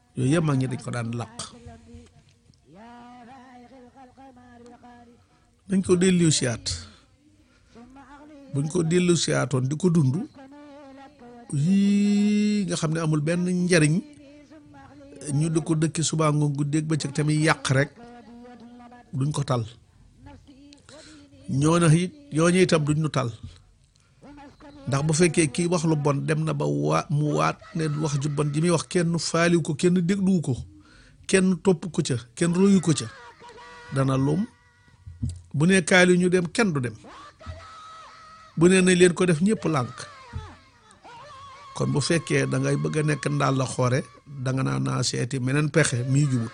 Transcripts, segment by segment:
yooyu yëpp mag ñi dañ ko daan làq dañ ko dellu siyaat buñ ko dellu siyaatoon di ko dund yii nga xam ne amul benn njariñ ñu di ko dëkki subaa ngoon guddeeg bëccëg tamit yàq rek duñ ko tal ñoo na it ñooñu itam duñ ñu tal ndax bu fekkee kii wax lu bon dem na ba waa mu waat ne wax ju bon ji muy wax kenn faaliw ko kenn dégluwu ko kenn topp ko ca kenn royu ko ca dana lum bu ne kaali ñu dem kenn du dem bu ne nañ leen ko def ñëpp lànk kon bu fekkee da ngay bëgg a nekk ndaal la xoore danga naa naa seeti meneen pexe mii jubut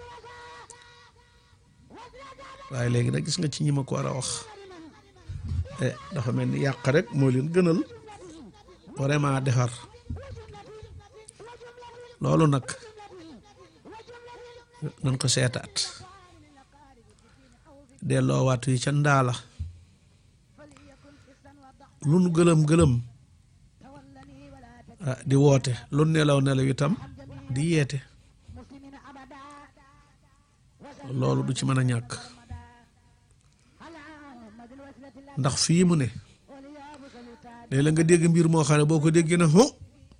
waaye léegi nag gis nga ci ñi ma ko war a wax dafa mel ni yàq rek moo leen gënal vraiment defar loolu nag nañ ko seetaat delloowaat yi ca ndaala lu nu gëlëm gëlëm ah di woote lu nelaw nelaw itam di yeete loolu du ci mën a ñàkk ndax fii mu ne léeg la nga dégg mbir moo xam ne boo ko déggee ne ho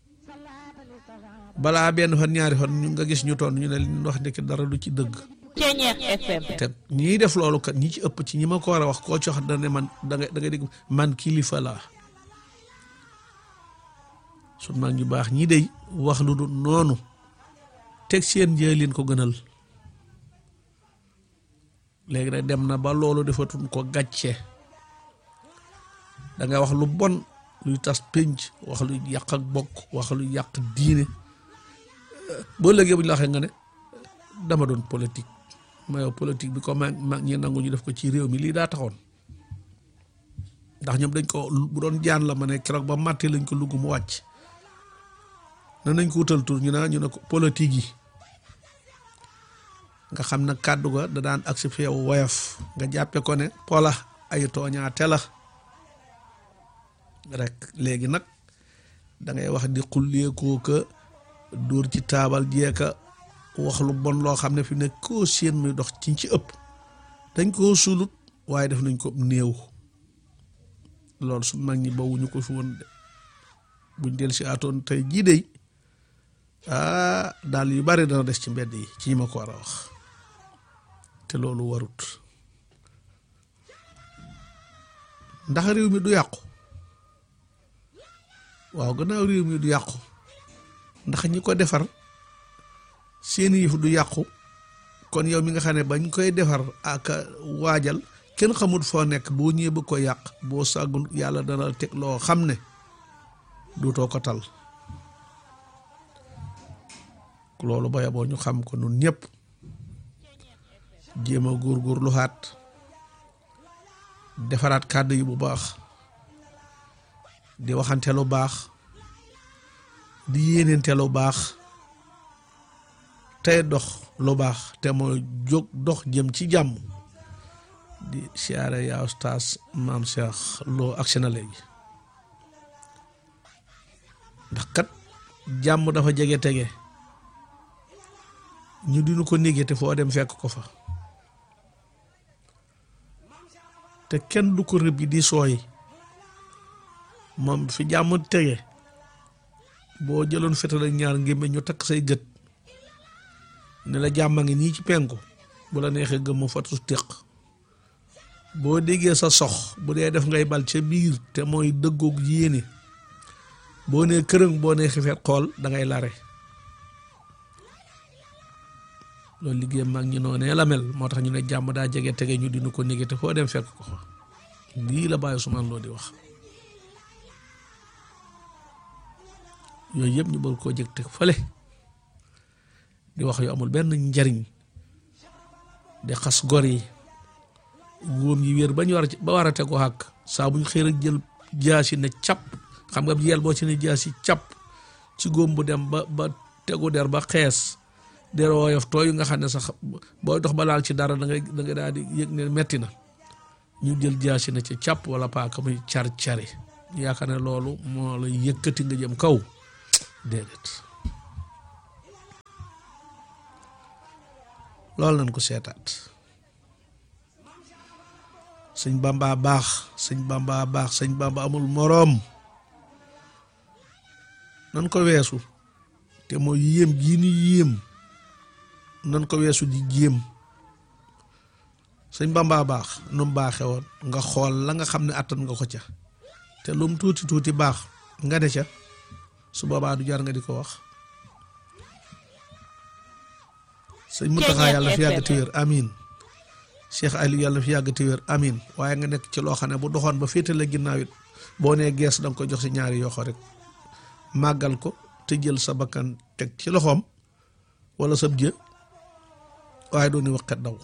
balaa benn fan ñaari fan ñu nga gis ñu toon ñu ne li ñu wax ndekki dara du ci dëgg Ceñeex FM te ñiy def loolu kat ñi ci ëpp ci ñi ma ko war a wax koo ci wax da ne man da nga da nga dégg man kilifa laa sun mag ñu baax ñii dey wax lu du noonu teg seen njëlin ko gënal léegi nag dem na ba loolu defatun ko gàcce da nga wax lu bon luy tas pénc wax luy yàq ak bokk wax luy yàq diine boo léegi bu ñu la waxee nga ne dama doon politique ma yow politique bi ko mag mag ñi nangu ñu def ko ci réew mi lii daa taxoon ndax ñoom dañ ko bu doon jaan la ma ne keroog ba màttee lañ ko lugg mu wàcc na nañ ko wutal tur ñu ne ñu ne ko politique yi nga xam na kàddu ga da daan agsi fi yow woyof nga jàppe ko ne pola ay tooñaate la rek léegi nag da ngay wax di xulleekoo ka dóor ci taabal jeeka wax lu bon loo xam ne fi ne koo seen muy dox ci ci ëpp dañ koo sulut waaye def nañ ko néew loolu su mag ñi bawuñu ko fi woon de buñ del si atoon tey jii dey ah daal yu bari dana des ci mbedd yi ci ñi ma ko war a wax te loolu warut ndax réew mi du yàqu waaw gannaaw réew mi du yàqu ndax ñi ko defar seeni yëf du yàqu kon yow mi nga xam ne bañ koy defar ak waajal kenn xamul foo nekk boo ñëwee bëgg ko yàq boo sàggul yàlla dana teg loo xam ne duutoo ko tal loolu ba yaboo ñu xam ko nun ñëpp jéem a góor-góor lu xaat defaraat kàddu yi bu baax di waxante lu baax di yéenente lu baax tey dox lu baax te mooy jóg dox jëm ci jàmm di siyaare yaa ustaas maam Cheikh loo agsi na léegi ndax kat jàmm dafa jege tege ñu dinu ko négé te foo dem fekk ko fa te kenn du ko rëbb yi di sooy moom fi jàmm tege boo jëloon fetal ak ñaar ngémbe ñu takk say gët ne la jàmm a ngi nii ci penku bu la neexee gëmmu fatu téq boo déggee sa sox bu dee def ngay bal ca biir te mooy dëggoog yéene boo nee kërëng boo nee xifeet xool da ngay lare loolu liggéey mag ñi noonee la mel moo tax ñu ne jàmm daa jege tege ñu dinu ko néegi te foo dem fekk ko fa lii la bàyyi Ousmane Lo di wax yooyu yëpp ñu bëgg koo jëg teg fële di wax yu amul benn njariñ di xas gor yi góom yi wér ba ñu war a ba war a tegu xàkk saa buñ xëy rek jël jaasi ne cap xam nga yel boo ci ne jaasi cap ci góom bu dem ba ba tegu der ba xees der woyof tooyu nga xam ne sax booy dox ba laal ci dara da ngay da nga daal di yëg ne metti na ñu jël jaasi ne ci cap wala paaka muy car cari yaakaar ne loolu moo la yëkkati nga jëm kaw déedéet loolu nañ ko seetaat sëñ bamba baax sëñ bamba baax sëñ bamba amul moroom nan ko weesu te mooy yéem gii ni yéem nan ko weesu di jéem sëñ bamba baax nu mu baaxe woon nga xool la nga xam ne attan nga ko ca te lu mu tuuti tuuti baax nga ne ca su boobaa du jar nga di ko wax sëñ Muntaxa yàlla fi yàgg te wér amin Cheikh Aliou yàlla fi yàgg te wér amin waaye nga nekk ci loo xam ne bu doxoon ba féete la ginnaaw it boo nee gees da nga ko jox si ñaari yoxo rek màggal ko te jël sa bakkan teg ci loxoom wala sab jë waaye dooni waxkat daw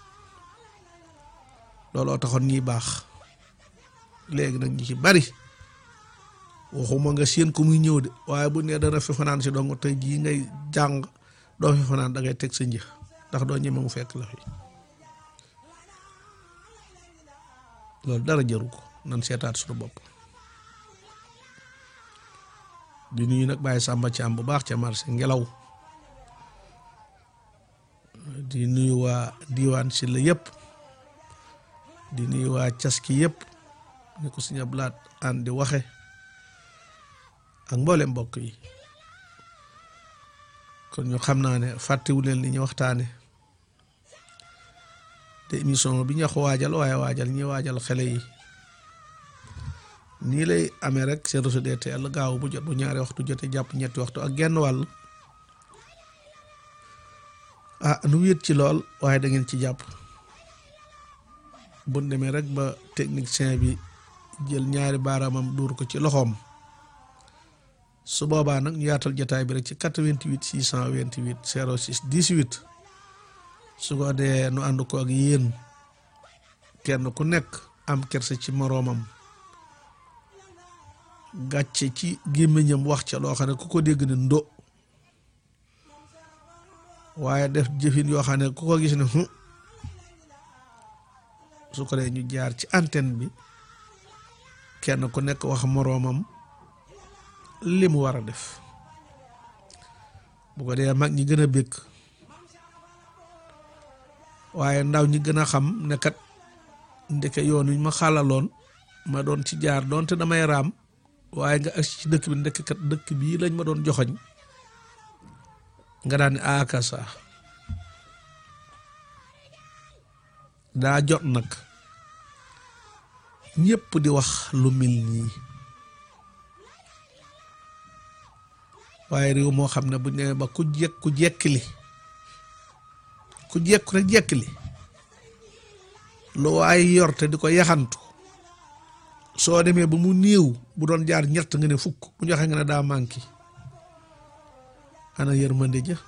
looloo taxoon ñiy baax léegi nag ñi ci bari waxuma nga séen ko muy ñëw de waaye bu nee dana fi fanaan si dong tey jii ngay jàng doo fi fanaan da ngay teg sa njëx ndax doo ñeme mu fekk la fi loolu dara jëru ko nan seetaat suñu bopp di nuyu nag bàyyi sàmba ci am bu baax ca marché ngelaw di nuyu waa diwaan si la yëpp di nuyu waa caski yëpp ni ko suñu blaat an di waxe ak mboolem mbokk yi kon ñu xam naa ne fàttewu leen li ñu waxtaane te émission bi ñu wax waajal waaye waajal ñi waajal xale yi nii lay amee rek seen réseau DTL gaaw bu jot bu ñaari waxtu jotee jàpp ñetti waxtu ak genn wàll ah nu wéet ci lool waaye da ngeen ci jàpp bu demee rek ba technicien bi jël ñaari baaraamam dóor ko ci loxoom su boobaa nag ñu yaatal jotaay bi rek ci 88 628 06 18 su ko dee nu ànd ko ak yéen kenn ku nekk am kerse ci moroomam gàcce ci gémmiñam wax ca loo xam ne ku ko dégg ne ndo waaye def jëfin yoo xam ne ku ko gis ne hu su ko dee ñu jaar ci antenne bi kenn ku nekk wax moroomam li mu war a def bu ko dee mag ñi gën a bëgg waaye ndaw ñi gën a xam ne kat ndeke yoon wi ma xàllaloon ma doon ci jaar doonte damay raam waaye nga agsi ci dëkk bi ndekk kat dëkk bii lañ ma doon joxoñ nga daan ne akasa daa jot nag ñépp di wax lu mel nii waaye réew moo xam ne bu ñu ba ku jekk ku jekkili ku jekku rek jekkili lu waaye yor te di ko yaxantu soo demee ba mu néew bu doon jaar ñett nga ne fukk bu joxe nga ne daa manqué ana yërmande ja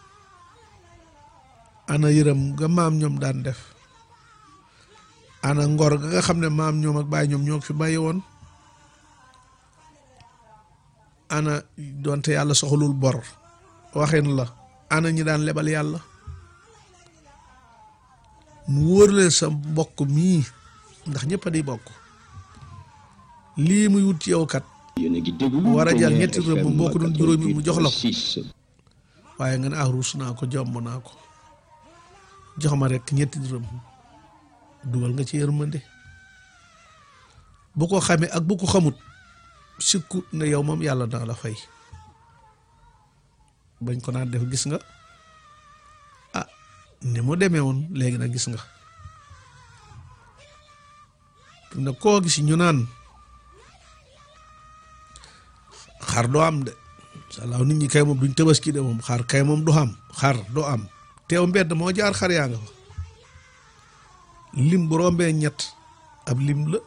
ana yërëm nga maam ñoom daan def ana ngor ga nga xam ne maam ñoom ak baay ñoom ñoo fi bàyyi woon ana doonte yàlla soxlul bor waxin la ana ñi daan lebal yàlla mu wóor leen sa mbokk mii ndax ñëpp a di bokk lii muy wut ci yow kat war a jël ñetti rëbb boo ko doon juróomi mu jox la ko waaye nga ne ah ruus naa ko jomb naa ko jox ma rek ñetti rëbb dugal nga ci yërmande bu ko xamee ak bu ko xamut sikkut ne yow moom yàlla dana la fay bañ ko naan def gis nga ah ni mu demee woon léegi nag gis nga ne koo gis ñu naan xar doo am de salaaw nit ñi kay moom duñ tabaski de moom xar kay moom du am xar doo am teew mbedd moo jaar xar yaa nga fa lim bu rombee ñett ab lim la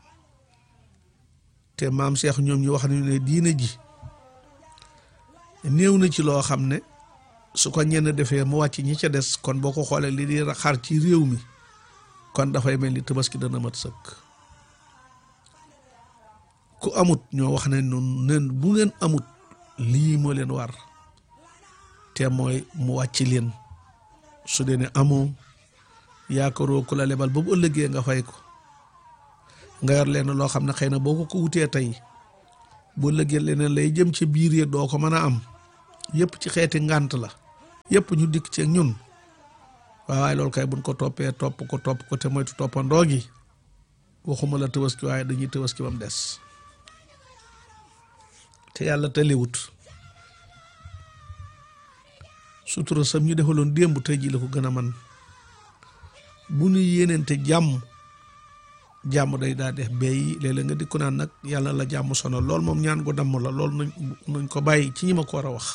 te maam Cheikh ñoom ñu wax nañu ne diine ji néew na ci loo xam ne su ko ñenn defee mu wàcc ñi ca des kon boo ko xoolee li di xar ci réew mi kon dafay mel ni tabaski dana mat sëkk ku amut ñoo wax ne noonu nen bu ngeen amut lii moo leen war te mooy mu wàcc leen su dee ne amoo yaakaaroo ku la lebal ba bu ëllëgee nga fay ko nga yor leen loo xam ne xëy na boo ko ko wutee tey bu ëllëgee leneen lay jëm ci biir yi doo ko mën a am yëpp ci xeeti ngànt la yëpp ñu dikk ci ñun waaw waaye loolu kay buñ ko toppee topp ko topp ko te moytu toppandoo gi waxuma la tabaski waaye dañuy tabaski ba mu des te yàlla tëliwut sutura sam ñu defaloon démb tey ji la ko gën a man bu ñu yéeneente jàmm jàmm day daa def bay léeg-léeg nga di ko naan nag yàlla la jàmm sonal lool moom ñaan ko damm la lool nañ nañ ko bàyyi ci ñi ma ko war a wax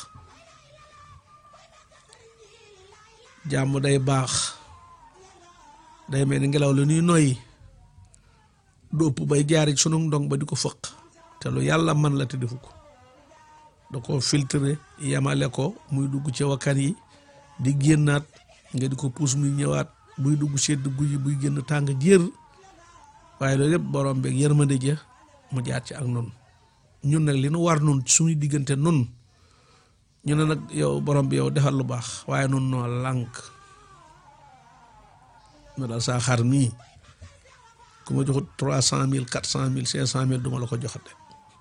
jàmm day baax day mel ni ngelaw la ñuy noyyi du ëpp bay jaari sunu ndong ba di ko fëq te lu yàlla man la te defu ko da ko filtré yemale ko muy dugg ci wakkan yi di génnaat nga di ko puus muy ñëwaat buy dugg sedd guy buy génn tàng jër waaye loolu yëpp borom beeg yërmande ja mu jaar ci ak noonu ñun nag li nu war nun suñu diggante nun ñu ne nag yow borom bi yow defal lu baax waaye nun noo lànk ma daal saa xar mii ku ma joxut trois cent mille quatre cent mille cinq cent mille du ma la ko joxate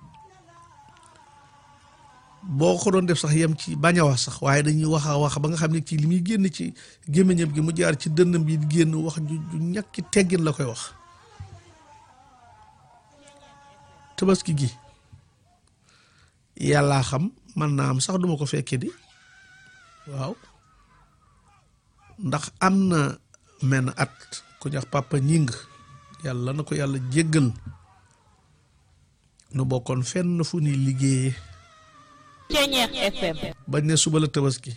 boo ko doon def sax yem ci bañ a wax sax waaye dañuy wax a wax ba nga xam ne ci li muy génn ci gémmiñam gi mu jaar ci dënnam bi di génn wax ju ju ñàkki teggin la koy wax tabaski gi yàllaa xam man naa am sax duma ko fekke di waaw ndax am na menn at ku ñax papa ñing yàlla na ko yàlla jéggal nu bokkoon fenn fu ni liggéeye Ceñeex FM bañ ne suba la tabaski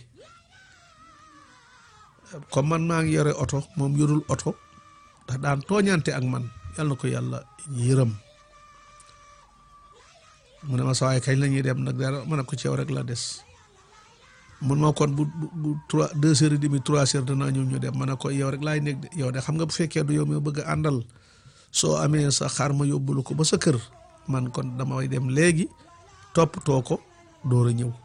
comme man maa ngi yore oto moom yorul oto ndax daan tooñante ak man yàlla na ko yàlla yërëm mu ne ma sawaay kañ la ñuy dem nag dara ma ne ko ci yow rek la des mun ma kon bu bu trois deux heures et demi trois heures danaa ñëw ñu dem ma ne ko yow rek laay nekk de yow de xam nga bu fekkee du yow mi bëgg a àndal soo amee sa xar ma yóbbulu ko ba sa kër man kon damay dem léegi toppatoo ko door a ñëw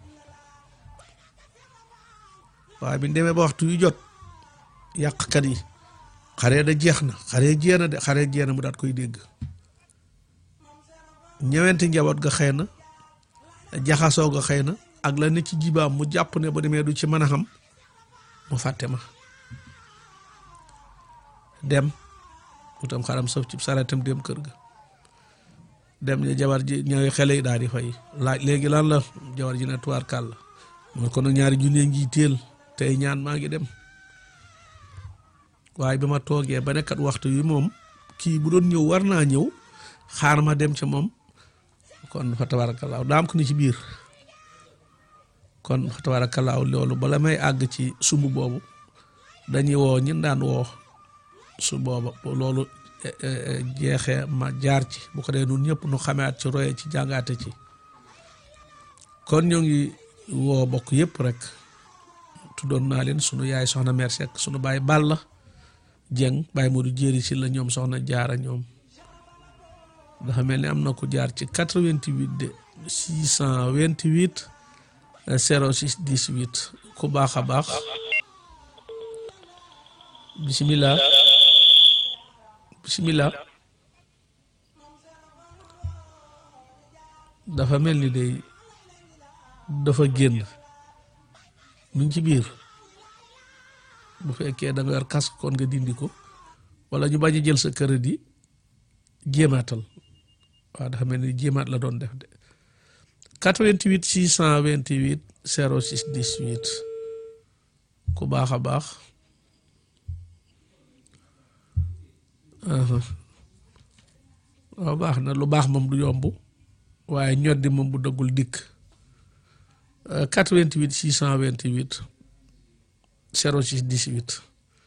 waaye bi ñu demee ba waxtu yu jot yàqkat yi xaree da jeex na xaree jeex na de xaree jeex na mu daat koy dégg ñëwenti njaboot ga xëy na jaxasoo ga xëy na ak la ne ci jibaam mu jàpp ne ba demee du ci mën a xam mu fàtte ma dem utam xaram saf ci sareetam dem kër ga dem ne jabar ji ñaari xele yi daal di fay laaj léegi lan la jabar ji ne tuwaar kàll la mooy kon nag ñaari junne ngi teel tey ñaan maa ngi dem waaye bi ma toogee ba nekkat waxtu wi moom kii bu doon ñëw war naa ñëw xaar ma dem ca moom kon fa tabaarakallaahu daam ko ni ci biir kon fa tabaarakallaahu loolu bala may àgg ci sumb boobu dañuy woo ñin daan woo su booba loolu jeexee ma jaar ci bu ko dee nun ñëpp nu xamaat ci roye ci jàngaate ci kon ñoo ngi woo bokk yëpp rek tuddoon naa leen sunu yaay soxna mère Seck sunu baay Balla Dieng baay Modou jéeri si la ñoom soxna jaara ñoom dafa mel ni am na ku jaar ci 88 de 628 06 18 ku baax a baax bisimilah bisimilah dafa mel ni day dafa génn mu ngi ci biir bu fekkee da nga yor casque kon nga dindi ko wala ñu bañ a jël sa crédit jéemaatal waaw dafa mel ni jéemaat la doon def de 88 628 06 18 ku baax a baax waaw baax na lu baax moom du yomb waaye ñoddi moom bu dëggul dikk 88 628 06 18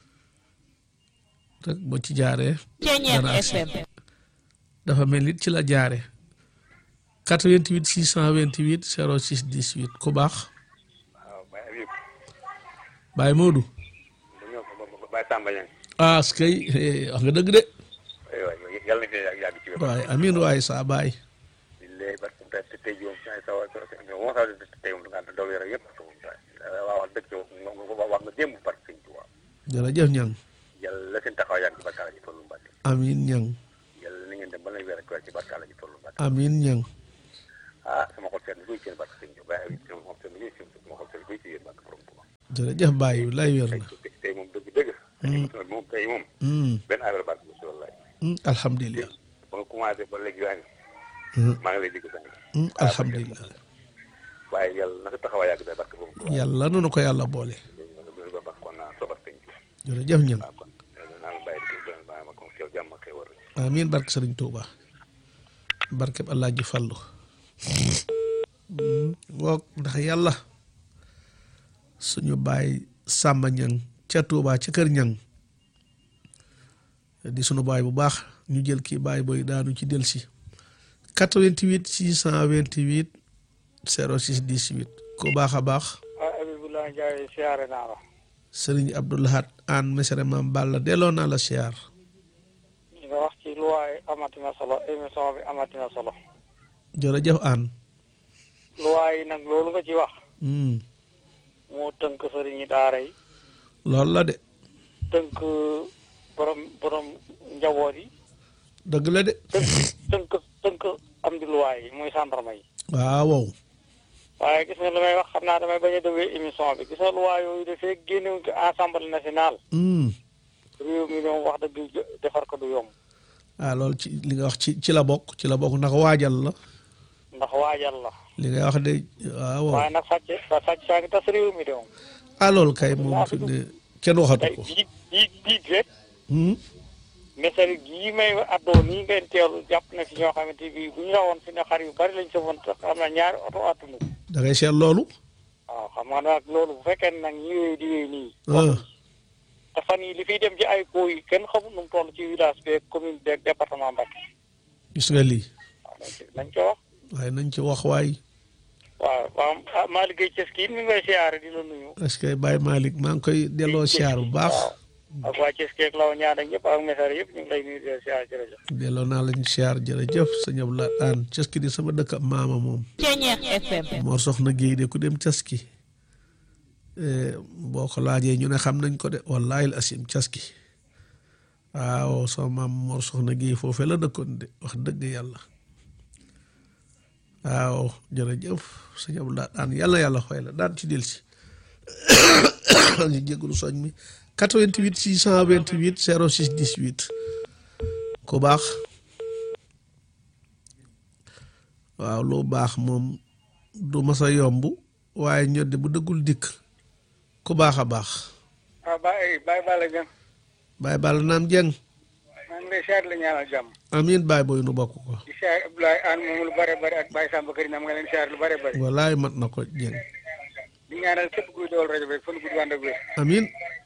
rek boo ci jaaree Ceñeex dana agsi FM dafa mel ni ci la jaare 88 628 06 18 ku baax waaw Baye Habib Baye Modou dañoo ko Baye Samba Niang ah skay wax nga dëgg de waay waay yàlla na dina yàgg ci wér waaye amiin waaye saa baay billahi barke te te tey jii moom saa sa wa moo sa tey moom nga daw yara yëpp waaw wax dëgg moom wax nga démb barke sëñ Tuubaa jërëjëf ñang yàlla la seen taxaw yàgg ci barkaala ji tollu Mbàkke amiin ñang yàlla na ngeen dem ba lay weer ak weer ci barkaala ji tollu Mbàkke amiin ñang ah sama xol seen guy seen barke sëñ Tuubaa Baye Habib sama xol seen guy seen sama xol seen guy si yéen barke borom Tuubaa jërëjëf Baye lay wér na tey moom émission bi moom tey moom Hmm. benn affaire barke bi si wallaay Hmm. alhamdulilah ba nga commencé ba léegi yaa ngi Hmm. maa ngi lay dégg sax Hmm. alhamdulilah waaye yàlla na sa taxawaay yàgg day barke boobu yàlla nanu ko yàlla boole ba ba kon naa sobat sëñ bi jërëjëf ñan waaw kon naa la bàyyi di ko bàyyi ma kon yow jàmm ak xéwal rek amiin barke sëriñ Tuuba barkeb allah ji fàllu woog ndax yàlla suñu baay sàmba ñang ca Tuuba ca kër ñang di suñu baay bu baax ñu jël kii baay booy daanu ci del si 88 628 06 18 ku baax a baax ah Abibullah Ndiaye siyaare naa la sëriñ Abdoulahat an mesere maam Balla delloo naa la siyaar li nga wax ci luwaay amatina solo émission bi amatina solo jërëjëf an luwaay nag loolu nga ci wax Hmm. moo tënk sëriñi daara yi loolu la de tënk borom borom njaboot yi dëgg la de tënk tënk tënk am di luwaay yi muy gendarme yi waaw waaye gis nga li may wax xam naa damay bañ a déglu émission bi gis nga luwaay yooyu dafee génnewuñ ko assemblée nationale Hmm. réew mi moom wax dëgg defar ko du yomb ah loolu ci li nga wax ci ci la bokk ci la bokk ndax waajal la ndax waajal la li nga wax de waaw waaye nag sàcc sa sàcc saa ngi tas réew mi de moom ah loolu kay moom fi ne kenn waxatu tey ko biig biig biig rek Hmm. message gii may addoo nii ngeen teelu jàpp na fi ñoo xamante bi bu ñu rawoon fi ne xar yu bari lañ sëfoon te xam na ñaari oto attunu da ngay seet loolu waaw xam nga nag loolu bu fekkee ne nag ñi wéy di wéy nii ah te fan yi li fiy dem ci ay koo yi kenn xamul nu mu toll ci village beeg commune beeg département Mbacké gis nga lii waaw nañ ci nañ ko wax waaye nañ ci wax waay waaw waaw ah maa liggéey ci ski mi ngi koy siyaare di la nuyu est-ce que Baye Malick maa ngi koy delloo siyaar bu baax waaw ak waa Ceski ak law ñaan ak ñëpp ak message yëpp ñu ngi lay nuyu di la siyaare jërëjëf delloo naa lañ siyaar jërëjëf sëñ Abdoulaye Aan caski di sama dëkk maama moom Ceñeex FM moo soxna géey de ku dem caski Eh, boo ko laajee ñu ne xam nañ ko de wallahi asim caski waaw sama maam moo soxna géey foofee la dëkkoon de wax dëgg yàlla waaw jërëjëf sëñ Abdoulaye Aan yàlla yàlla xooy la daan ci del si ñu jégalu soñ mi 88 628 06 18 ku baax waaw lu baax moom du mas a yomb waaye ñoddi bu dëggul dikk ku baax a baax waaw Baye Baye Balla Dieng Baye Balla naam jeng maa ngi lay siyaare la ñaanal jàmm amiin Baye booy nu bokk ko di siyaare Abdoulaye Anne moom lu bare bare ak Baye Samba Kër Nam nga leen siyaare lu bare bare wallaay mat na ko jeng di ñaanal képp kuy dawal rajo bi fan gudd wànd ak wér amiin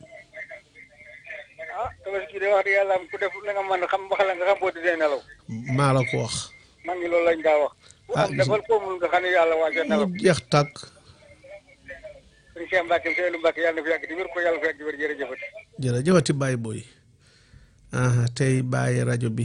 ah tabaski de wax dëgg yàlla ku def la nga mën xam wax la nga xam boo tëddee nelaw maa la ko wax man ngi loolu lañ daa wax ku Ah, am gis defal ko mun nga xam ne yàlla waajal nelaw mu jeex tàkk sëñ Cheikh Mbacke Seydou Mbacke yàlla na fi yàgg di wér ko yàlla fi yàgg di wér jërëjëfati jërëjëfati Baye booy aha tey bàyyi rajo bi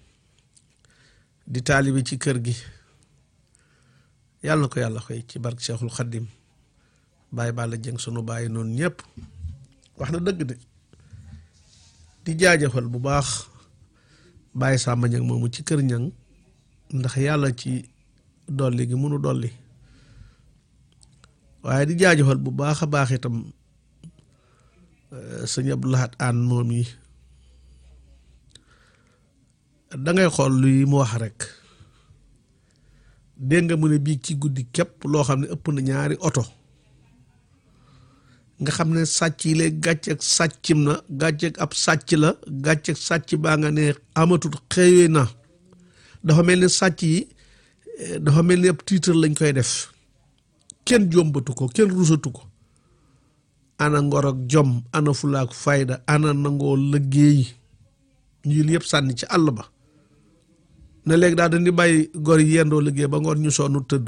di taalibi ci kër gi yàlla na ko yàlla xëy ci barke Cheikhul Khadim Baye Balla Dieng sunu bàyyi noonu ñëpp wax na dëgg de di jaajëfal bu baax Baye Samba Niang moomu ci kër ñang ndax yàlla ci dolli gi munu dolli waaye di jaajëfal bu baax a baax itam sëñ Abdou Lahad Aan moom yi da ngay xool luy mu wax rek dégg nga mu ne bii ci guddi képp loo xam ne ëpp na ñaari oto nga xam ne sàcc yi léegi gàcceeg sàccim na gàcceeg ab sàcc la gàcceeg sàcc baa nga ne amatut xëyee na dafa mel ni sàcc yi eh, dafa mel ni ab tiitar lañ koy def kenn jombatu ko kenn rusatu ko ana ngor ak jom ana fulaak fayda ana nangoo liggéey ñu yëpp sànni ci àll ba ne léegi daal dañuy bàyyi gor yi yendoo liggéey ba ngoon ñu sonnu tëdd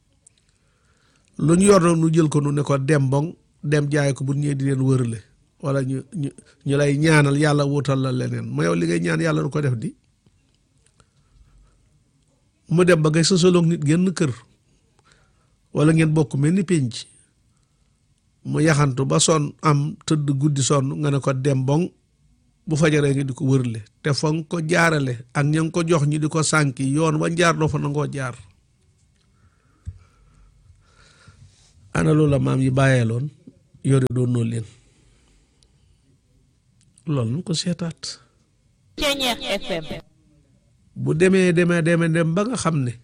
lu ñu yor nag nu jël ko nu ne ko dem boŋ dem jaay ko bu ñëwee di leen wërale wala ñu ñu ñu lay ñaanal yàlla wutal la leneen ma yow li ngay ñaan yàlla du ko def di mu dem ba ngay sësaloog nit génn kër wala ngeen bokk mel ni penc mu yaxantu ba sonn am tëdd guddi sonn nga ne ko dem boŋ bu fajaree nga di ko wërle te fa nga ko jaarale ak ña nga ko jox ñi di ko sànki yoon wa jaar doo fa nangoo jaar ana loolu la maam yi bàyyeeloon yore doon noo leen loolu nu ko seetaat Ceñeex FM bu demee demee demee dem ba nga xam ne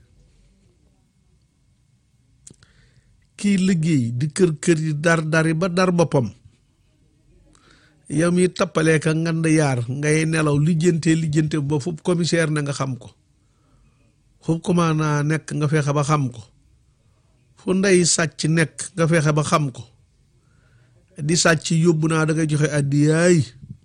kii liggéey di kër kër yi dar dari ba dar boppam yow mi tappalee ka ngand yaar ngay nelaw lijjante lijjante ba fu commissaire na nga xam ko fu commandant nekk nga fexe ba xam ko fu ndey sàcc nekk nga fexe ba xam ko di sàcc yóbbu naa da ngay joxe addiyaay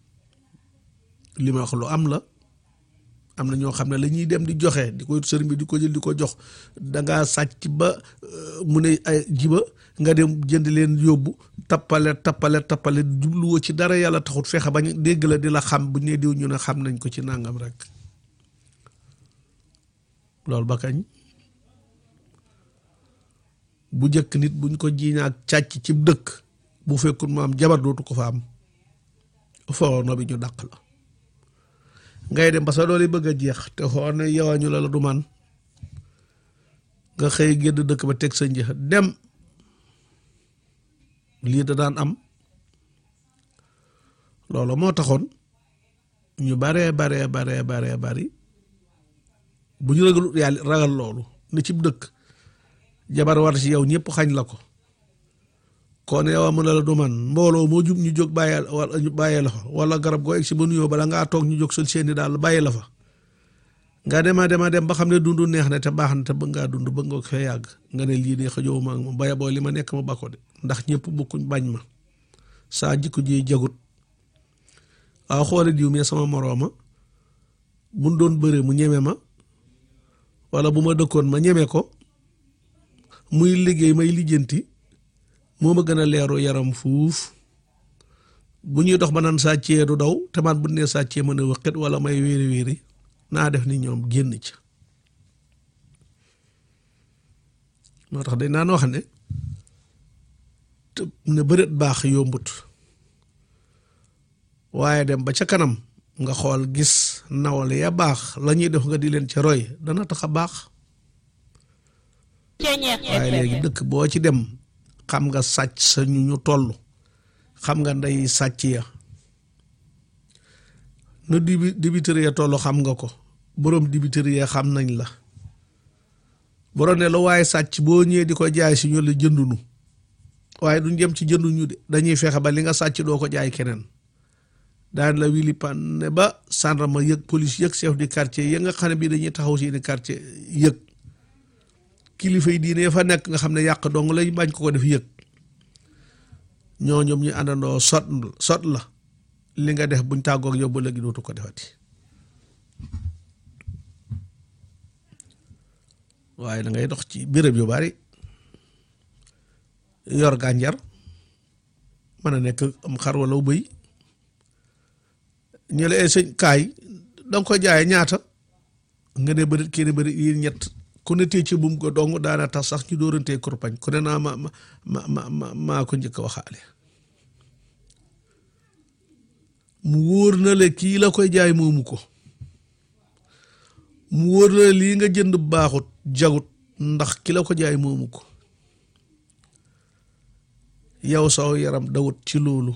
li ma wax lu am la am na ñoo xam ne la ñuy dem di joxe di ko sëriñ bi di ko jël di ko jox dangaa sàcc ba mu ne ay jiba nga dem jënd leen yóbbu tappale tappale tappale jubluwoo ci dara yàlla taxut fexe bañ dégg la di la xam bu ñu ne diw ñu ne xam nañ ko ci nangam rek loolu ba kañ bu njëkk nit buñ ko jiiñaak càcc ci dëkk bu fekkul mu am jabar dootu ko fa am foo no bi ñu dàq la ngay dem ba sa doole bëgg a jeex te xool ne yow ñu la la du man nga xëy génn dëkk ba teg sa njëx dem lii da daan am loolu moo taxoon ñu baree baree baree baree bari bu ñu ragal yàlla ragal loolu ne cib dëkk jabar war ci yow ñëpp xañ la ko kon yow mu ne la du man mbooloo moo jub ñu jóg bàyyee wala ñu bàyyee la fa wala garab goo egg si ba nuyoo bala ngaa toog ñu jóg sol seeni daal bàyyi la fa nga dema dema dem ba xam ne dund neex na te baax na te bëgg ngaa dund bëgg nga ko fee yàgg nga ne lii neex a jow ma ak moom baya boo li ma nekk ma bakko de ndax ñëpp bokkuñ bañ ma saa jikko ji jagut waaw xoole diw mi sama morooma buñ doon bëre mu ñeme ma wala bu ma dëkkoon ma ñeme ko muy liggéey may lijjanti moo ma gën a leeru yaram fuuf bu ñuy dox ba naan sàccee du daw te man bu nee sàccee mën a wëqit wala may wéeri wéeri naa def ni ñoom génn ca moo tax dañ naan wax ne te ne bëreet baax yombut waaye dem ba ca kanam nga xool gis nawle ya baax la ñuy def nga di leen ca roy dana tax a baax Ceñeex waaye léegi FM dëkk boo ci dem xam nga sàcc sa ñu ñu toll xam nga ndey sàcc ya na dibi dibitëri ya toll xam nga ko boroom dibitëri ya xam nañ la boroom ne la waaye sàcc boo ñëwee di ko jaay si ñu la jëndunu waaye duñ jëm ci jënduñu de dañuy fexe ba li nga sàcc doo ko jaay keneen daan la wili pan ne ba gendarme yëg police yëg chef du quartier ya nga xam ne bii dañuy taxaw seeni quartier yëg kilifa yi diine fa nekk nga xam ne yàq dong lay bañ ko ko def yëg ñoo ñoom ñu àndandoo sot sot la li nga def buñ tàggoog yow ba léegi dootu ko defati waaye da ngay dox ci béréb yu bari yor gànjar mën a nekk am xar wala bëy ñu la sëñ kaay danga ko jaayee ñaata nga ne bëri kii ne bëri yi ñett ku ne tee ci bum ko dong daana tax sax ñu dóorantee kurpañ ku ne naa ma ma ma ma maa ko njëkk a waxaale mu wóor na le kii la koy jaay moomu ko mu wóor na le lii nga jënd baaxut jagut ndax ki la ko jaay moomu ko yow saw yaram dawut ci loolu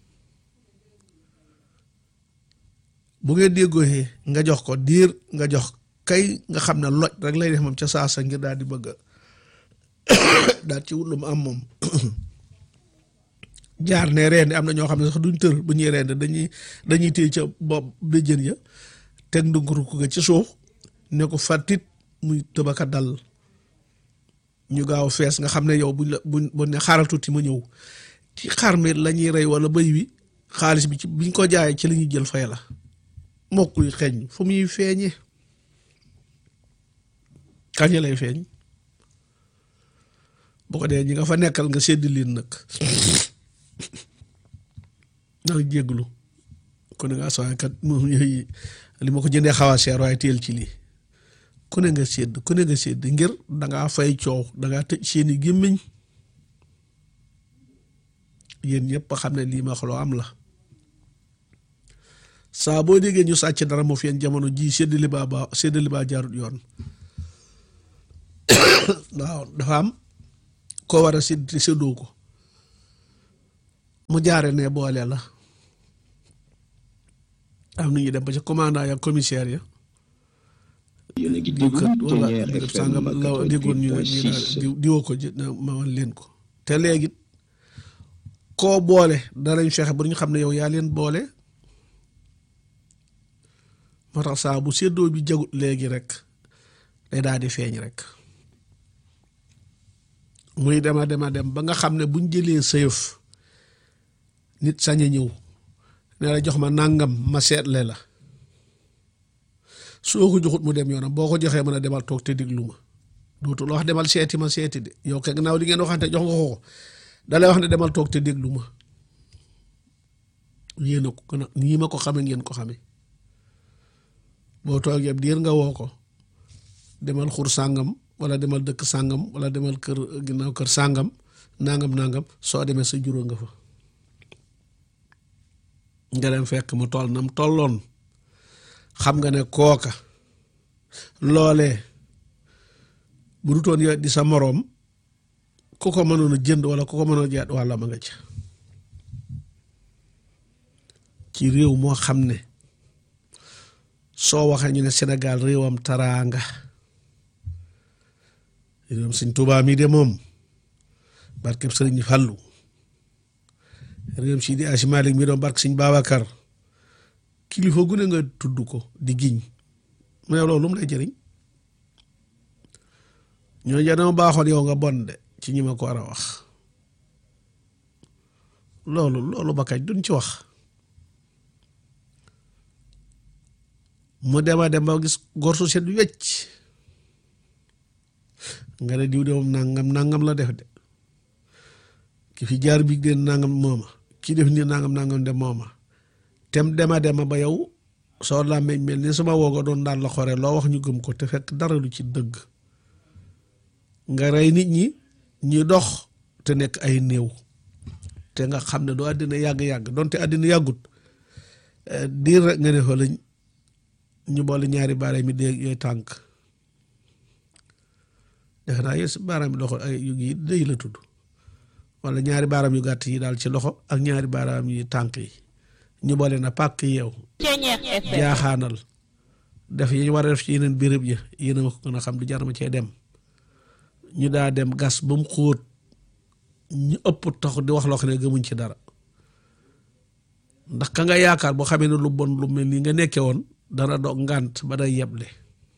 bu ngeen déggooxee nga jox ko diir nga jox kay nga xam ne loj rek lay def moom ca saasa ngir daal di bëgg a daal ci wut lu mu am moom jaar ne reende am na ñoo xam ne sax duñ tër bu ñuy reende dañuy dañuy téye ca bopp béjjën ya teg ndunguru ko ga ci suuf ne ko fàttit muy tëbaka dal ñu gaaw fees nga xam ne yow buñ la buñ buñ ne xaaral tuuti ma ñëw ci xar mi la ñuy rey wala bëy wi xaalis bi ci biñ ko jaayee ci la ñuy jël fay la mokkul xeeñ fu muy feeñee kañ lay feeñ bu ko dee ñi nga fa nekkal nga sédd leen nag ndax jégglu ku ne nga sooy kat moom yooyu li ma ko jëndee xaw a seer waaye teel ci lii ku ne nga sédd ku ne nga sédd ngir dangaa fay coow dangaa tëj seeni gémmiñ yéen ñëpp xam ne lii ma xoloo am la saa boo déggee ñu sàcc dara moo fi yéen jamono ji séddali baa ba séddali baa jaarut yoon waaw dafa am koo war a sédd te séddoo ko mu jaare ne boole la am na ñuy dem ba ca commandant ya commissaire ya yéen a ngi diw déglu kat wala Ténière béréb FM sàngam la déggoon ñu ne ñu ne 88.6 diw diwoo ko ji na ma wan leen ko te léegi koo boole danañ fexe ba ñu xam ne yow yaa leen boole moo tax saa bu séddoo bi jagut léegi rek day daal di feeñ rek muy dema dema dem ba nga xam ne buñ jëlee sëyëf nit sañ a ñëw ne la jox ma nàngam ma seetle la soo ko joxut mu dem yoonam boo ko joxee mën a demal toog te diglu ma dootul wax demal seeti ma seeti de yow kay gannaaw li ngeen waxante jox nga ko ko dalay wax ne demal toog te déglu ma yéen a ko gën a nii ma ko xame ngeen ko xame boo toogee diir nga woo ko demal xur sàngam wala demal dëkk sàngam wala demal kër ginnaaw kër sàngam nangam nangam soo demee sa juróo nga fa nga dem fekk mu toll nam tolloon xam nga ne kooka loolee bu dutoon yow di sa moroom ku ko mënoon a jënd wala ku ko mënoon a jaat wàlla ma nga ca ci réew moo xam ne soo waxee ñu ne Sénégal réewam taraanga réewam Sëñ Tuubaa mi de moom barkeb Sëriñ Fallu réewam Sidi Asi Malik mi doon barke Sëñ Babacar kilifa gu ne nga tudd ko di giñ mais loolu lu mu lay jëriñ ñoo ja dama baaxoon yow nga bon de ci ñi ma ko war a wax loolu loolu ba kañ duñ ci wax mu dema dem ba gis góor su set wecc nga ne diw de moom nangam nangam la def de ki fi jaar bi de nangam mooma ki def ni nangam nangam de mooma tem dema dema ba yow soo làmmeñ mel ni sama wooga doon daan la xore loo wax ñu gëm ko te fekk dara lu ci dëgg nga rey nit ñi ñuy dox te nekk ay néew te nga xam ne doo àddina yàgg-yàgg donte àddina yàggut diir rek nga ne fa lañ ñu boole ñaari baaraam yi dee yooyu tànk defe naa yées baaraam yi loxo ay yu yi dëy la tudd wala ñaari baaraam yu gàtt yi daal ci loxo ak ñaari baaraam yi tànk yi ñu boole na pàkk yeew Ténière FM jaaxaanal def yi ñu war a def ci yeneen béréb ya yéen a ma ko gën a xam di jar ma cee dem ñu daa dem gas ba mu xóot ñu ëpp tax di wax loo xam ne gëmuñ ci dara ndax ka nga yaakaar boo xamee ne lu bon lu mel nii nga nekke woon dana doog ngànt ba day yeble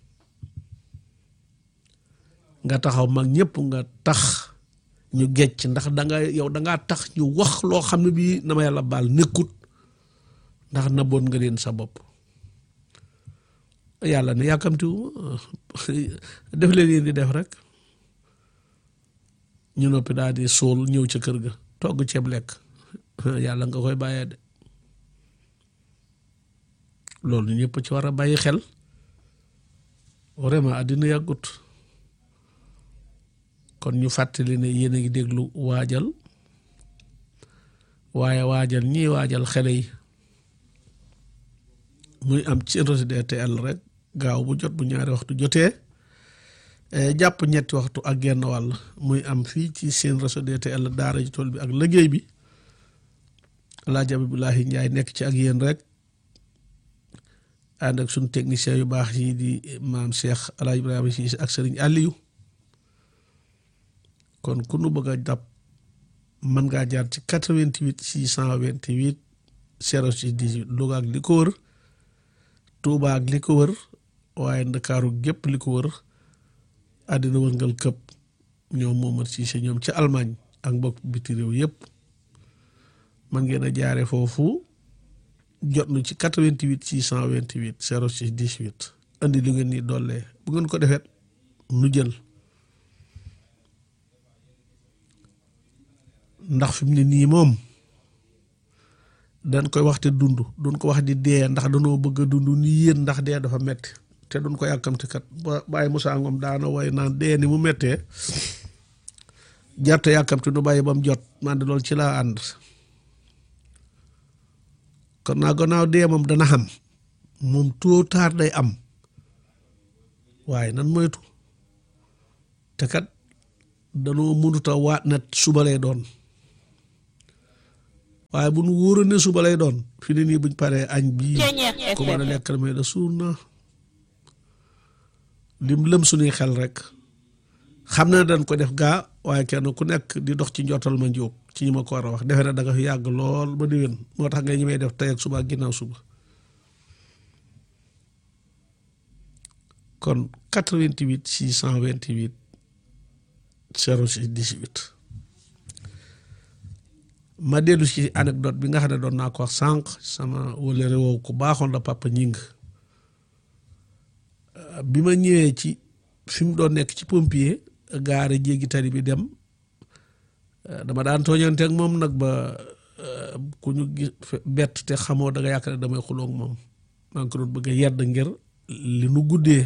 nga taxaw mag ñëpp nga tax ñu gecc ndax danga yow dangaa tax ñu wax loo xam ne bii na ma yàlla baal nekkut ndax na bon nga leen sa bopp yàlla ne yàkkamtiwu def leen yéen di def rek ñu noppi daal di suul ñëw ca kër ga togg ceeb lekk yàlla nga koy bàyyee de loolu ñëpp ci war a bàyyi xel vraiment àddina yàggut kon ñu fàttali ne yéen a ngi déglu waajal waaye waajal ñii waajal xele yi muy am ci RTL rek gaaw bu jot bu ñaari waxtu jotee jàpp ñetti waxtu ak genn wàll muy am fii ci seen réseau DTL daara ji tool bi ak liggéey bi Alaaji Abibulahi Njaay nekk ci ak yéen rek ànd ak suñu technicien yu baax yi di maam Cheikh Alaaji Ibrahima Si ak Sëriñ Aliyu kon ku nu bëgg a jàpp mën ngaa jaar ci 88 628 06 18 Louga ak li ko wër Tuuba ak li ko wër waaye Ndakaaru gépp li ko wër àddina wërngal këpp ñoom Momar Cissé ñoom ci Allemagne ak mbokk biti réew yëpp man ngeen a jaare foofu jot nu ci 88 628 06 18 andi lu ngeen ni dollee bu ngeen ko defet nu jël ndax fi mu ne nii moom dañ koy waxte dund duñ ko wax di dee ndax danoo bëgg a dund ni yéen ndax dee dafa metti te duñ ko yàkkamti kat ba bàyyi Moussa Ngom daana way naan dee ni mu mettee jarte yàkkamti nu bàyyi ba mu jot man de loolu ci laa ànd kon naa gannaaw dee moom dana xam moom tôt ou tard day am waaye nan moytu te kat danoo mënuta waat na suba lay doon waaye bu nu wóoroon ne suba lay doon fi ne nii buñ paree añ bii Ceeñeex ku mën a FM. lekk mais da suur na lim lëm suñuy xel rek xam na dañ ko def gaa waaye kenn ku nekk di dox ci njottal ma njóog ci ñi ma ko war a wax defe na da nga fi yàgg lool ba déwén moo tax nga ñi may def tey ak suba ak ginnaaw suba kon 88 628 06 18 ma dellu ci anecdote bi nga xam ne doon naa ko wax sànq sama wala réew ku baaxoon la papa ñing bi ma ñëwee ci fi mu doon nekk ci pompier gaare jéggi tali bi dem dama daan tooñante ak moom nag ba ku ñu gis bett te xamoo da nga yaakaar ne damay xuloog moom maa ngi ko doon bëgg a yedd ngir li nu guddee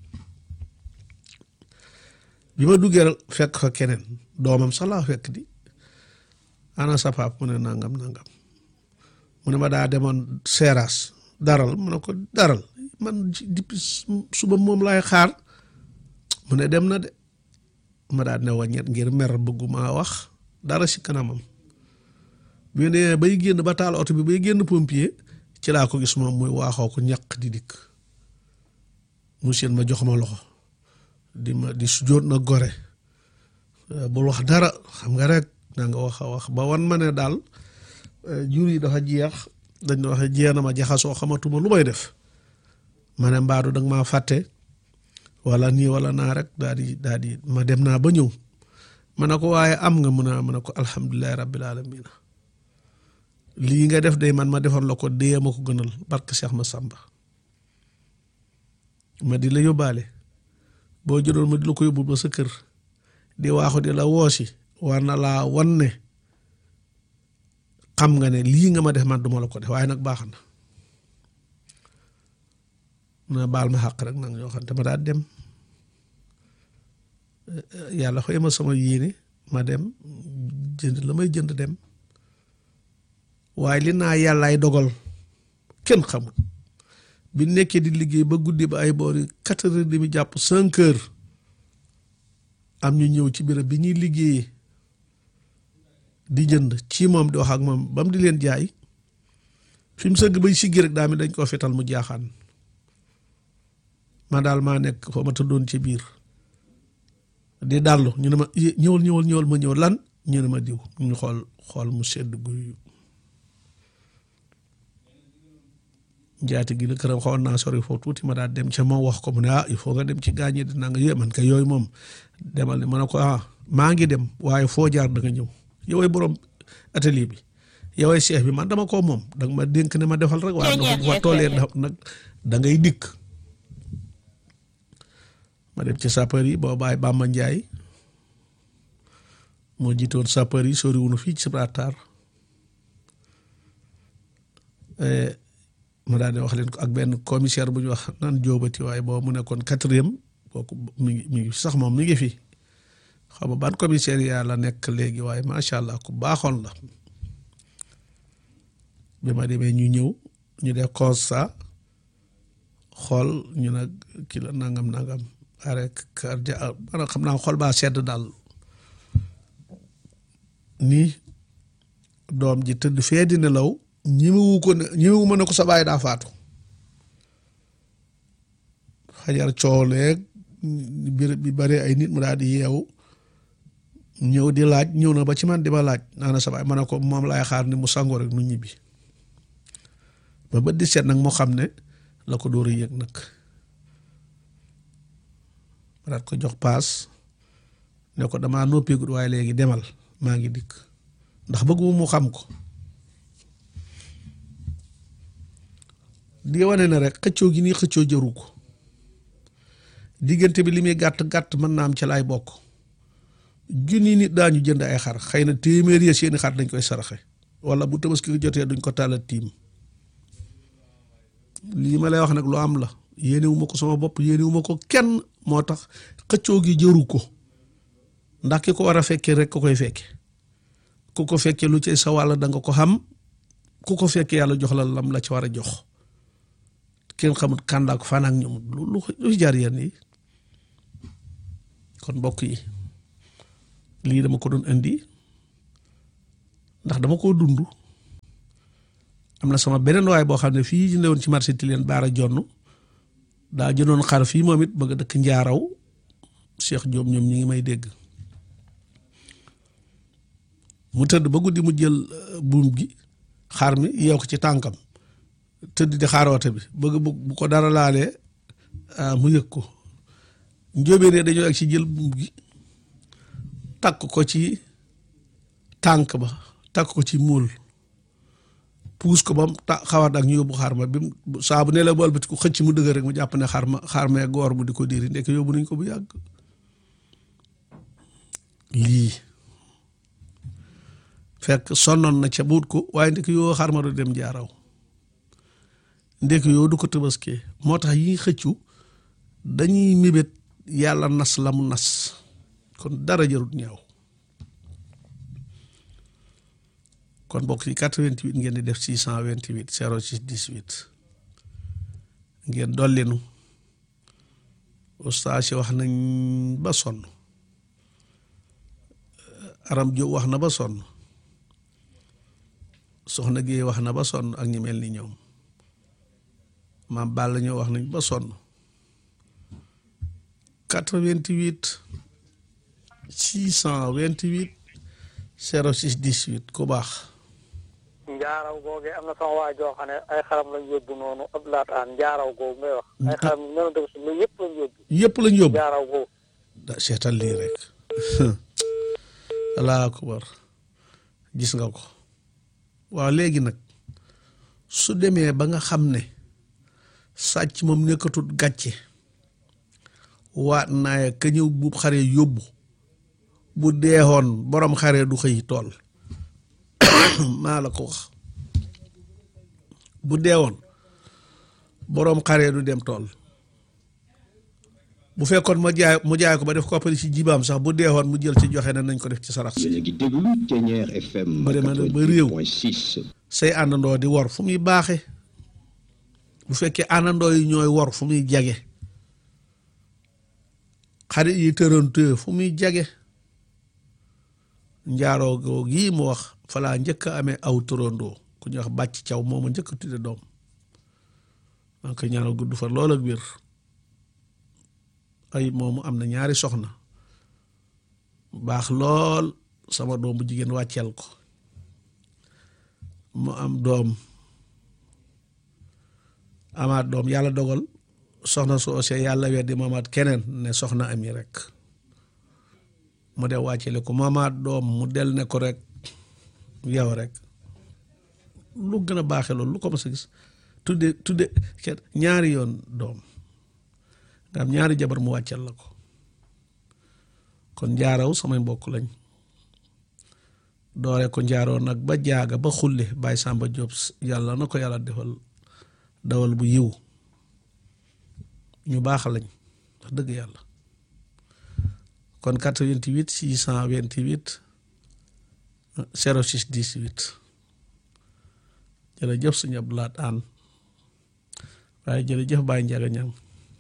bi ma duggee rek fekk fa keneen doomam sax laa fekk di ana sa pap mu ne nangam nangam mu ne ma daa demoon seeraas daral mu ne ko daral man depuis suba moom laay xaar mu ne dem na de ma daa ne waññet ngir mer bëgguma wax dara si kanamam bi ne bay génn ba taal oto bi bay génn pompier ci laa ko gis moom muy waaxoo ko ñaq di dikk mu seen ma jox ma loxo di ma di sujjóot na gore bul wax dara xam nga rek da nga wax a wax ba wan ma ne daal jur yi dafa jeex dañ na waxe jeex na ma jaxasoo xamatuma lu may def ma ne mbaadu danga maa fàtte wala nii wala naa rek daal di daal di ma dem naa ba ñëw ma ne ko waaye am nga mun a ma ne ko alhamdulilahi rabbil alamina lii nga def day man ma defoon la ko dee ma ko gënal barke Cheikh ma Samba ma di la yóbbaale boo jëloon ma di la ko yóbbu ba sa kër di waaxu di la woosi war na laa wan ne xam nga ne lii nga ma def man duma la ko def waaye nag baax na na baal ma xàq rek nag ñoo xam te ma daal dem yàlla xëy ma sama yéene ma dem jënd la may jënd dem waaye li naa yàllaay dogal kenn xamul bi nekkee di liggéey ba guddi ba ay boori quatre heures demi jàpp cinq heures am ñu ñëw ci béréb bi ñuy liggéeyee di jënd ci moom di wax ak moom ba mu di leen jaay fi mu sëgg bay siggi rek daa mi dañ koo fetal mu jaaxaan ma daal maa nekk fa ma tëddoon ci biir di dallu ñu ne ma ñëwal ñëwal ñëwal ma ñëw lan ñu ne ma diw ñu xool xool mu sedd guy njaati gi la këram xawoon naa sori foofu tuuti ma daal dem ca moom wax ko mu ne ah il faut nga dem ci gaañee dinaa nga yé man ka yooyu moom demal ne ma ne ko ah maa ngi dem waaye foo jaar da nga ñëw yoway borom atelier bi yoway chef bi man dama ko moom danga ma dénk ne ma defal rek waaye bu ma toolee nag da ngay dikk ma dem ci sapeur yi boo bàyyi Bamba Njaay moo jiitoon sapeur yi sori wunu fii ci Gibraltar ma daal di wax leen ko ak benn commissaire bu ñu wax naan jóobati waaye boobu mu nekkoon quatrième kooku mi ngi mi ngi sax moom mi ngi fi xam nga ban commissaire yaa la nekk léegi waaye macha allah ku baaxoon la bi ma demee ñu ñëw ñu def constat xool ñu nag kii la nangam nangam arrêt cardiaque maanaam xam naa xool baa sedd daal nii doom ji tëdd fee di nelaw ñemewu ko ne ñemewu ma ne ko sa baay daa faatu xajar cooleeg béréb bi bare ay nit mu daal di yeewu ñëw di laaj ñëw na ba ci man di ma laaj naa na sa baay ma ne ko moom laay xaar ni mu sangoo rek nu ñibbi ba bët di seet nag moo xam ne la ko dóor a yëg nag ma daat ko jox paas ne ko damaa noppeegut waaye léegi demal maa ngi dikk ndax bëgguma mu xam ko di wane ne rek xëccoo gi nii xëccoo jëru ko diggante bi li muy gàtt gàtt mën naa am ci laay bokk junni nit daañu jënd ay xar xëy na téeméer ya seeni xar dañ koy saraxe wala bu tabaski jotee duñ ko tàllal tiim lii ma lay wax nag lu am la yéenewu ma ko sama bopp yéenewu ma ko kenn moo tax xëccoo gi jëru ko ndax ki ko war a fekkee rek ko koy fekke ku ko fekkee lu ci sa wàll da nga ko xam ku ko fekkee yàlla jox la lam la ci war a jox kenn xamut kàndaak fan ak ñoom lu lu lu jaar yéen yi kon mbokk yi lii dama ko doon indi ndax dama koo dund am na sama beneen waay boo xam ne fii ñu newoon ci marché ti leen baara jonn daa jëndoon xar fii moom it bëgg a dëkk njaaraw Cheikh Diop ñoom ñi ngi may dégg mu tëdd ba guddi mu jël buum gi xar mi yeew ko ci tànkam tëdd di xaaroote bi bëgg bu ko dara laalee mu yëg ko njóobee ne dañoo ak ci jël buum gi takk ko ci tànk ba takk ko ci muul puus ko ba mu ta xawat ak ñu yóbbu xar ma bi mu saa bu ne la bool bi ko xëcc mu dëgër rek mu jàpp ne xar ma xar mee goor mu di ko diiri ndekk yóbbu nañ ko bu yàgg lii fekk sonnoon na ca buut ko waaye ndekk yoo xar ma du dem jaaraw ndekk yoo du ko tëbaskee moo tax yi xëccu dañuy mébét yàlla nas la mu nas kon dara jarut ñaaw kon bokk ci 88 ngeen di def 628 06 18 ngeen dollinu ustaas yi wax nañ ba sonn aram jo wax na ba sonn soxna Géey wax na ba sonn ak ñi mel ni ñoom maam Balla ñoo wax nañ ba sonn 88 628 06 18 ku baax njaaraw googee am na sama waa joo xam ne ay xaram lañ yóbbu noonu ab laataan njaaraw googu ngay wax ay xaram nenu def si lu yëpp lañ yóbbu yëpp lañ yóbbu njaaraw googu da seetal lii rek allahu akbar gis nga ko waaw léegi nag su demee ba nga xam ne sàcc moom nekkatut gàcce waat naaya ka ñëw buub xare yóbbu bu deexoon borom xare du xëy tool maa la ko wax bu deewoon boroom xare du dem tool bu fekkoon ma jaay mu jaay ko ba def koppari ci jibaam sax bu deewoon mu jël ci joxe na nañ ko def ci sarax si yéen a ngi déglu Ténière FM Ba demee nag ba réew. 88.6 say àndandoo di wor fu muy baaxe bu fekkee àndandoo yi ñooy wor fu muy jage xarit yi tërantee fu muy jage njaaroo goo gii mu wax falaa njëkk a amee aw tërandoo ku ñuy wax bàcc caw mooma njëkk a tudde doom maa ngi koy ñaanal gudd fa lool ak wér ay moomu am na ñaari soxna baax lool sama doom bu jigéen wàcceel ko mu am doom amaat doom yàlla dogal soxna soose yàlla weddi mu amaat keneen ne soxna ami rek mu de wàccele ko mu amaat doom mu del ne ko rek yow rek lu gën a baaxe loolu lu ko mas a gis tudde tudde kenn ñaari yoon doom nga am ñaari jabar mu wàccal la ko kon njaaraw samay mbokk lañ doore ko njaaroo nag ba jaaga ba xulle Baye Samba Diop yàlla na ko yàlla defal dawal bu yiw ñu baax lañ wax dëgg yàlla kon 88 628 06 18 jërëjëf sëñ Abdou Lahad Anne waaye jërëjëf Baye Njaga Ñang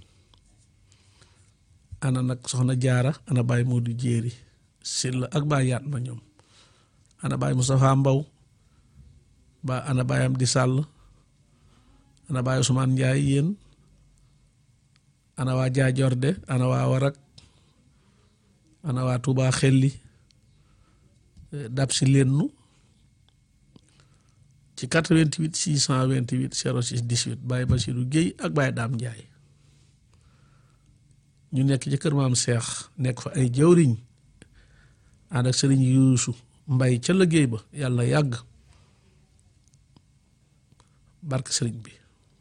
ana nag soxna jaara ana Baye Modou Jéeri Silla ak Baye yaat ma ñoom ana Baye Moustapha Mbaw ba ana Baye Amdi Sàll ana Baye Ousmane Njaay yéen ana waa Jaajorde ana waa Warak ana waa Touba Xelli dab si lennu ci 88 628 06 18 Baye Bassirou Guèye ak Baye Daam Njaay ñu nekk ci kër maam Seex nekk fa ay jawriñ ànd ak sëriñ Yuusu Mbay ca liggéey ba yàlla yàgg barke sëriñ bi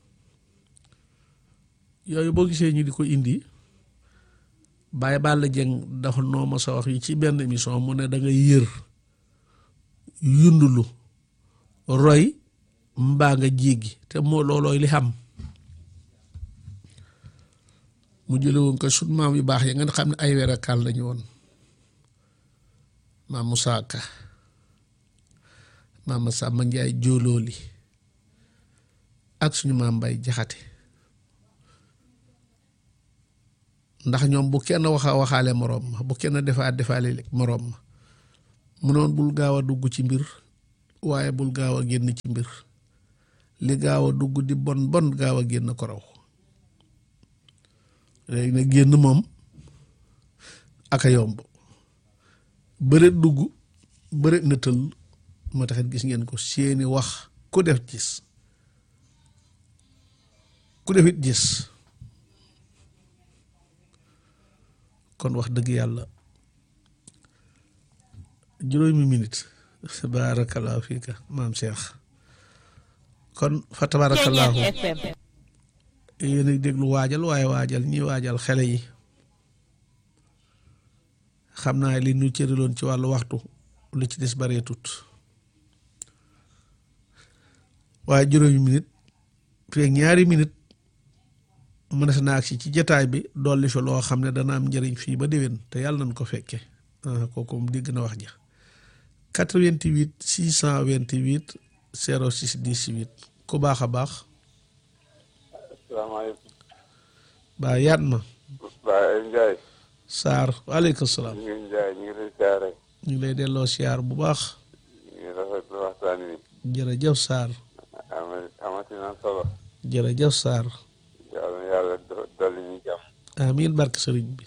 yooyu boo gisee ñu di ko indi Baye Balla Jeng dafa noo ma sa wax yi ci benn émission mu ne da ngay yër yundulu roy mbaa nga jéggi te moo loolooy li xam mu jële woon ko sut maam yu baax ya nga xam ne ay werakal lañu woon maam Musaa Ka maam Samba Njaay jóolooli ak suñu maam Mbay Jaxate ndax ñoom bu kenn waxa waxaale moroom ma bu kenn defaa defaale moroom ma mu noon bul gaaw a dugg ci mbir waaye bul gaaw a génn ci mbir li gaaw a dugg di bon bon gaaw a génn ko raw léegi nag génn moom aka yomb bëreet dugg bëreet na tëll moo taxit gis ngeen ko seeni wax ku def gis ku def it gis kon wax dëgg yàlla juróomi minute baarakallaahu fiika maam Cheikh kon fa tabaarakallaahu FM yéen a déglu waajal waaye waajal ñi waajal xele yi xam naa li ñu cëriloon ci wàllu waxtu lu ci des baree tut waaye juróomi minute fii ak ñaari minute mënees naa agsi ci jataay bi dolli fi loo xam ne dana am njëriñ fii ba déwén te yàlla nañ ko fekke ah kooku moom dégg na wax ja 88 628 06 18 ku baax a baax asalaamaaleykum. baa yaat ma Baye Ndiaye. Saar waaleykum salaam ñu ngi Ndiaye ñu ngi lay siyaare. ñu ngi lay delloo siyaar bu baax ñu ngi rafetlu waxtaan wi. jërëjëf Saar ama amati na solo. jërëjëf Saar yàlla na yàlla do- dolli ñu jàmm. amiin barke sëriñ bi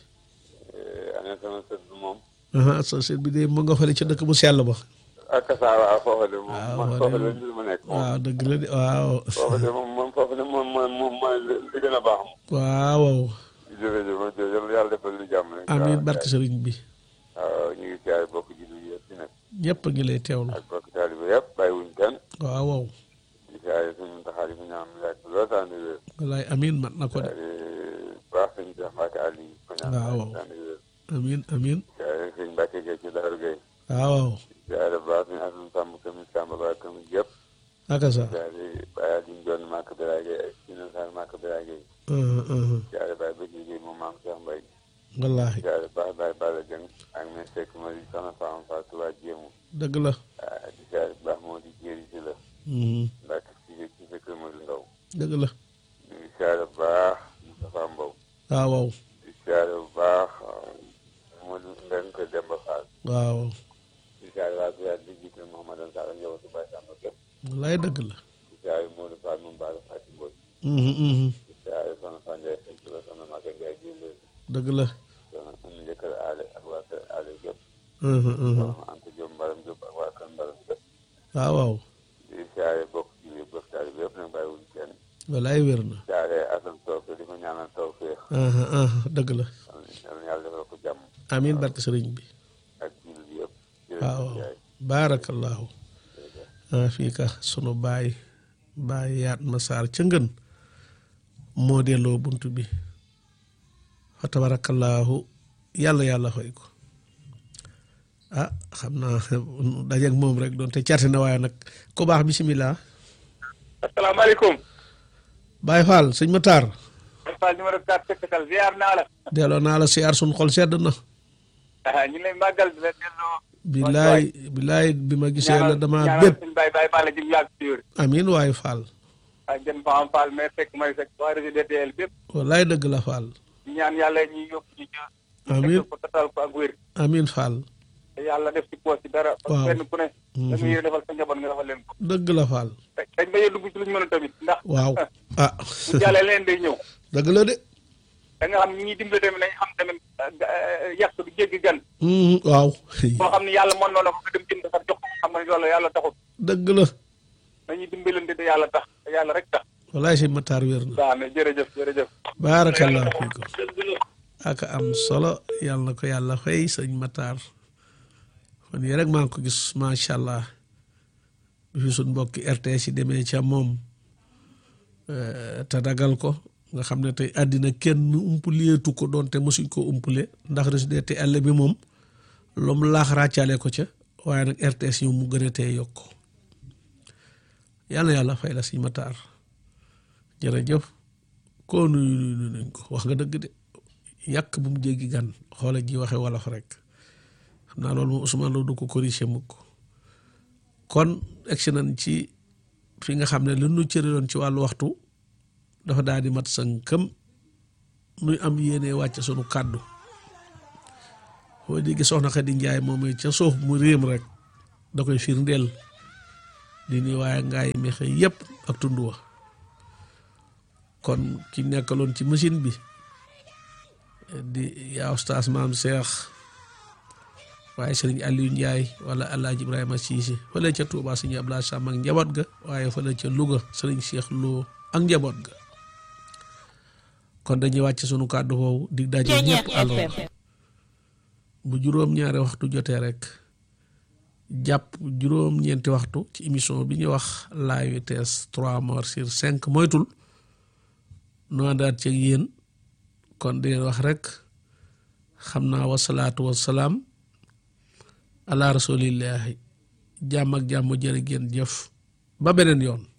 ane sama sët bi moom. aha sa sët bi de mu nga fële ci dëkk bu sell ba ak saa waa foofa de moom. waaw man foofa foofa de de mbir mu nekk moom. waaw dëgg la de waaw foofa de moom moom foofa de moom mooy moom mooy li li gën a baax moom. waaw jërëjëf jërëjëf yàlla defal lu jàmm rek. amiin waaw barke sëriñ bi waaw ñu ngi siyaare bokk ji lu yëpp ci nekk. ñëpp a ngi lay teewlu ak bokk taalibe yëpp bàyyiwuñ kenn. waaw waaw di siyaare suñu taxaar yi fi ñaan yàgg lool saa ni wér. wallaay amiin mat na ko de baax sëñ Cheikh Mbacke Ali ko ñaan Waaw. saa ni wér. amiin amiin siyaare sëñ Mbacke Gueye ci Daaru Gueye. waaw waaw siyaare baax sëñ Assane Samb commune Samba Ba commune yëpp. aka sa siyaare Baye Aliou Ndione Màkk Biraye Gueye ak Sina Sarr Màkk Biraye Gueye. uh, uh, siyaare Baye Bëgg Gueye moom maam Cheikh Mbaye. wallaahi siyaare baax Baye Balla Dieng ak mes Seck Mari Soxna Fama Fall Touba Jéemu. dëgg la ah di siyaare baax moo di jéeri si la. Mhm. Mbacke ci ci sa kër Mari Ndaw. dëgg la ñu ngi siyaare bu baax Moustapha Mbow. waaw waaw di siyaare bu baax Modou Mbeng ko Demba Fall. waaw di siyaare waa Biyaat di jiite Mouhamadou Sall njabootu Baye Samba Gueye. wallaay dëgg la di siyaare Modou Fall moom Baara Fati Mboy. Mhm, mhm. di siyaare Soxna Fane Ndiaye sëñ Tuba Soxna Maga Ndiaye Jille. dëgg la soxna Oumy Njëkkër Aale ak waa kër Aale yëpp. Mhm, mhm. soxna Anta Diop Mbaram Diop ak waa kër Mbaram yëpp. waaw waaw di siyaare bokk ci biir bokk taali bi yëpp nag bàyyiwuñ kenn. wallaay wér na di siyaare Assane Sow di ko ñaanal tawfeex. aha aha dëgg la yal na yàlla defal ko jàmm amiin barke sëriñ bi ak jullit yëpp. waaw jërëjëf Ndiaye. baarakallaahu ah fii ka sunu baay baay yaat ma saar ca ngën moo delloo bunt bi fa tabaarakallaahu yàlla yàlla fay ko ah xam naa dajeeg moom rek doon te carte na waaye nag ku baax bisimilah asalaamaaleykum. Baay Faal sëñ ma taar Fall numéro 4 Tekkatal ziar naa la. delloo naa la siyaar sun xol sedd na ah ñu ngi lay màggal di la delloo. billaay billaay bi ma gisee la dama ñaanal bépp suñu baay baay Fall jëm yàgg si wér. amiin waay Faal ak jën Faham Fall mais fekk may fekk waa réseau DTL bépp. wallaay dëgg la Faal ñu ñaan yàlla ñuy yóbbu ñu jë. amiin fekk ko tatal ko ak wér. amiin Faal te yàlla def ci poos ci dara. Waaw. parce que kenn ku ne. da nga yéene defal sa njaboot nga defal leen ko. dëgg la Faal te dañ bañ a dugg ci lu ñu mën a tamit ndax. waaw ah bu jàllee leen day ñëw. dëgg la de da nga xam ñi ñuy dimbale tamit nañ xam tamit yàq du jéggi gan. Mhm, waaw boo xam ne yàlla mën na la ko nga dem jënd sax jox ko xam nga loolu yàlla taxul. dëgg la nañuy dimbalante te yàlla tax te yàlla rek tax. wallaay sëñ Matar wér na waaw mais jërëjëf jërëjëf. baarakallah fiikum aka am solo yàlla na ko yàlla fay sëñ Matar fan yii rek maa ngi ko gis macha allah bi fi suñ mbokki RTS yi demee ca moom eh, te dagal ko nga xam ne tey àddina kenn umpuleetu ko doonte mosuñ ko umpule ndax résidé te àll bi moom lu mu laax ràccaale ko ca waaye nag RTS yow mu gën a tee yokk yàlla yàlla fay la sëñ Matar jërëjëf koo nuyu nuyu nuyu nañ ko wax nga dëgg de yàq bu mu jéggi gan xoola ji waxe wolof rek xam naa loolu moom Ousmane Lo du ko corrigé mukk kon egsi nañ ci fi nga xam ne lu nu cëriloon ci wàllu waxtu dafa daal di mat sënkëm nuy am yéene wàcc sunu kàddu foo dégg soxna Xadi Njaay moom ca suuf mu réem rek da koy firndeel di nuyu waaye ngaay mexe yëpp ak tund wa kon ki nekkaloon ci machine bi di yaa oustaz maam Cheikh waaye sëriñ Aliou Ndiaye wala Alaaji Ibrahima Cissé fële ca Touba sëriñ Abdoulaye Sam ak njaboot ga waaye fële ca Louga sëriñ Cheikh Lo ak njaboot ga kon dañuy wàcc sunu kàddu foofu di daje ñëpp alors bu juróom-ñaari waxtu jotee rek jàpp juróom-ñeenti waxtu ci émission bi ñuy wax la vitesse trois morts sur cinq moytul nu àndaat ci yéen kon di leen wax rek xam naa wasalaatu wasalaam ala rasulillahi jàmm ak jàmm jërë ngeen jëf ba beneen yoon